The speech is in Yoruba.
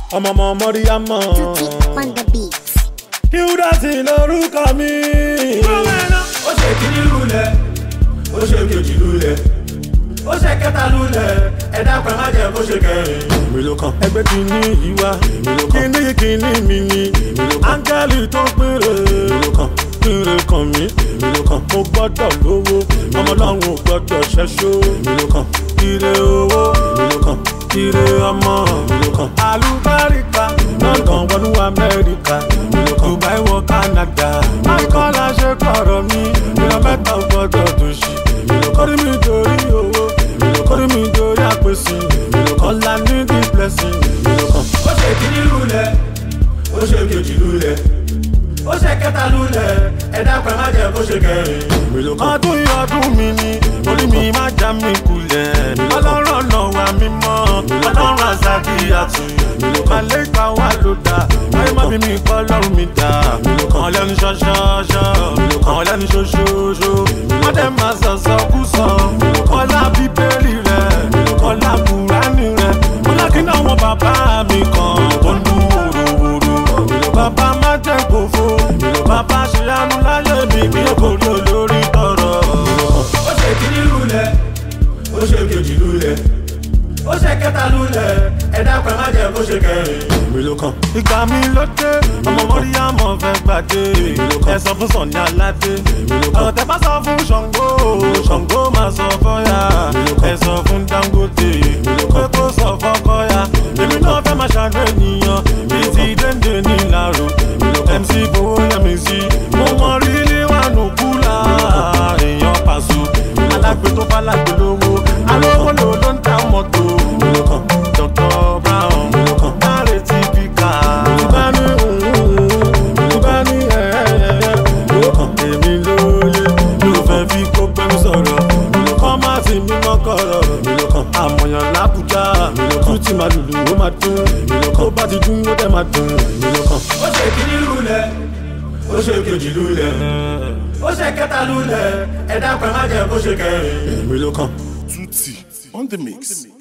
ọmọ ọmọ mọ́ríyámọ̀. Tutti on the beat. Hilda lórúkọ mi. ó ṣe kíní lulẹ̀ ó ṣe kejì lulẹ̀ ó ṣe kẹta lulẹ̀ ẹ̀dá pẹ̀ má jẹ́ kó ṣe kẹrin. èmi ló kàn. ẹgbẹ́ kìíní yìí wá. èmi ló kàn. kíní kìíní mi ni. èmi ló kàn. áńgẹ́lì tó péré. èmi ló kàn. péré kan mi. èmi ló kàn. mo gbọ́dọ̀ lówó. ọmọ ọlọ́run ò gbọ́dọ̀ ṣẹ́ṣó. èmi ló kàn. ire owó. èmi ló kàn. ire ọmọ. èmi ló kàn. àlùbáríkà. london wọnú amẹ́ríkà. èmi ló kàn. dubai wọ canada. akọ́lá ṣe kọ̀rọ̀ mi. ìran mẹ́ta ò gbọ́dọ̀ tó ṣì. èmi ló kàn. kórìí mi torí owó. èmi ló kàn. kórìí mi torí àpèsè. èmi ló kàn. ọ̀la ní the blessing. èmi ló kàn. ó ṣe kíní lulẹ̀ ó ṣe kejì lulẹ̀ ó ṣe kẹta lulẹ̀ ẹ̀dá pẹ̀ má jẹ́ kó ṣe kẹrin. èmi ló kàn. ọdún yìí ọdún mi ni orí mi má já mi kulẹ̀. ọlọ́run ọ̀nà wa mímọ́ ọlọ́run àzàkì àtúnyẹ̀. àlékà wa ló dá ayé má bí mi kọ́ ọlọ́run mi dá. àwọn lẹ́nu ṣọ́ṣọ́ṣọ́ àwọn lẹ́nu ṣoṣooṣo. wọ́n dẹ̀ máa sọ̀sọ̀ kú sọ. ọlá bíbélì rẹ̀ ọlá kùránì rẹ̀ ọlá kí náà wọn bàbá mi kan tó ń dún wòròwòrò. bàbá má jẹ́ kófó bàbá ṣe àánú láyé mi bí kò rí olórí tọrọ. ó ṣe kíní lulẹ̀ ó ṣe kejì lulẹ̀ ó ṣe kẹta lulẹ̀ ẹ̀dá pẹ̀ má jẹ́ kó ṣe kẹrin. èmi ló kàn. ìgbà mi ló dé ọmọ mọ́ríyámọ̀ fẹ́ gbàdé ẹ sọ fún sọ̀ni aládé ọ̀rọ̀ tẹ bá sọ fún ṣàngó ṣàngó máa sọ fọ́yà ẹ sọ fún dangote pé kó sọ fọ́kọ́yà èmi náà fẹ́ máa ṣàánú ènìyàn bíi ti dénde ní ìlàró mc fowó yẹmi sí mo mọ rí níwájú kúlà èèyàn pàṣọ alágbe tó bá lágbe lówó alówó lò ló ń ta mọ́tò dr brown dáre tí fi kà á. ìbá ní ìbá ní ẹ̀ẹ́dẹ̀ẹ́dẹ́ èmi lóye ló fẹ́ fi kó gbẹ́nu sọ̀rọ̀ kọ́ má ti mímọ́ kọ̀rọ̀ àmọ̀yàn lábùjá tún ti máa lùlù ó máa dún tó bá ti dún ó dẹ̀ máa dùn. ó ṣe kíní lulẹ̀ ó ṣe kejì lulẹ̀ ó ṣe kẹta lulẹ̀ ẹ̀dá pẹ̀ má jẹ́ kó ṣe kẹrin. èmi ló kàn. Tutti on the mix.